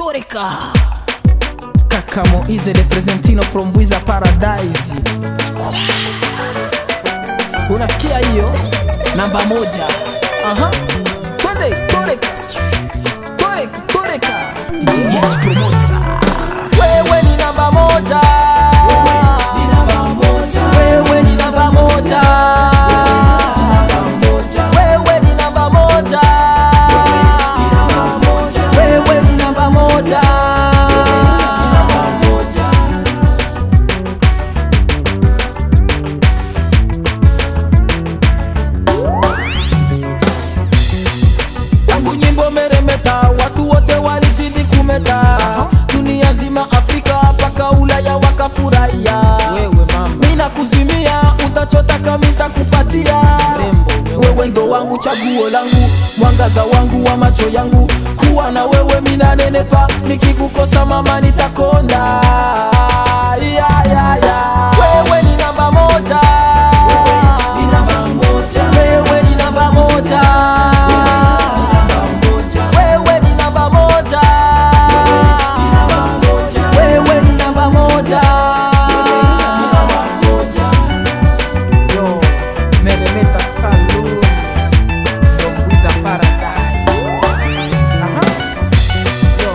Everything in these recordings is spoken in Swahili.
Toreka Kaka Moize the Presentino from Wiza Paradise Unasikia hiyo? Namba moja Aha Twende Toreka Toreka Toreka DJ H Promoter Wewe ni namba moja Wewe ni namba moja Wewe ni namba moja Wewe ni namba moja Wewe ni namba moja Tangu nyimbo meremeta, watu wote walizidi kumeta, dunia zima, Afrika mpaka Ulaya wakafurahia. Mina kuzimia, utachotaka mitakupatia. Wewe ndo wangu, chaguo langu, mwangaza wangu wa macho yangu. Kuwa na wewe mina nenepa, nikikukosa mama nitakonda. Yeah, yeah, yeah. Wewe ni namba moja, wewe ni namba moja, wewe ni namba moja. Wewe ni namba moja, wewe ni namba moja. Yo, Meremeta Saloon from Wiza Paradise. Aha. Yo.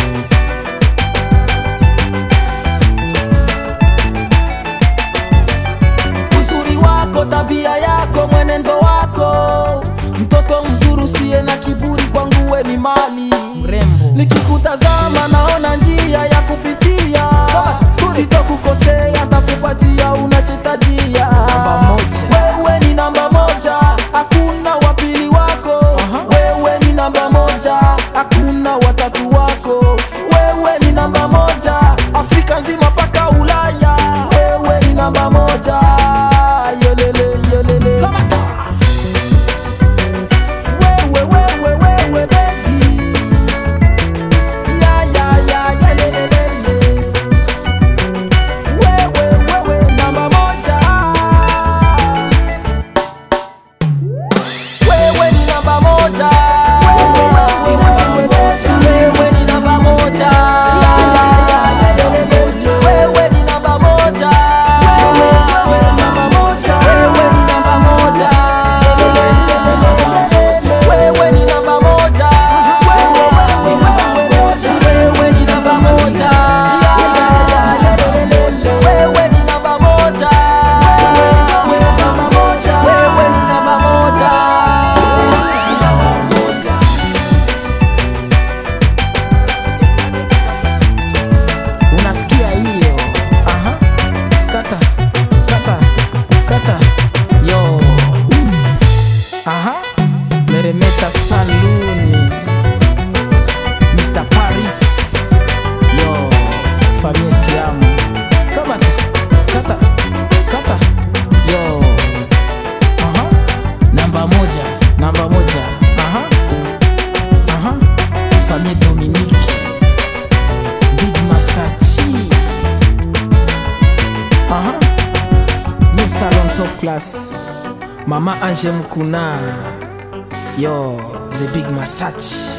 uzuri wako, tabia yako, mwenendo wako, mtoto mzuri usiye na kiburi, kwangu we ni mali mrembo. Nikikutazama naona njia ya kupitia, sitokukosea, takupatia unachotajia. Wewe ni namba moja, hakuna wapili wako. Wewe ni namba moja, hakuna watatu wako. Wewe ni namba moja, Afrika nzima mpaka Ulaya. Wewe ni namba moja, yolele yolele. Wewe wewe wewe baby, ya ya ya ya lele lele. Wewe wewe namba moja. Wewe ni namba moja. Wewe ni namba moja. Wewe ni namba moja. Wewe ni namba moja. Wewe ni namba moja. Wewe ni namba moja. Wewe ni namba moja. Wewe ni namba moja. Wewe ni namba moja. Wewe ni namba moja. Unasikia hiyo? Aha. Kata, kata, kata. Yo. Aha. Meremeta Saloon. Mr. Paris. Yo. Famille Tiamu. Kamata, kata, kata. Yo. Aha. Namba moja, namba moja. Aha. Aha. Famille Dominique. Big Masachi. Aha. New Salon Top Class. Mama Ange Mkuna. Yo, the Big Masachi.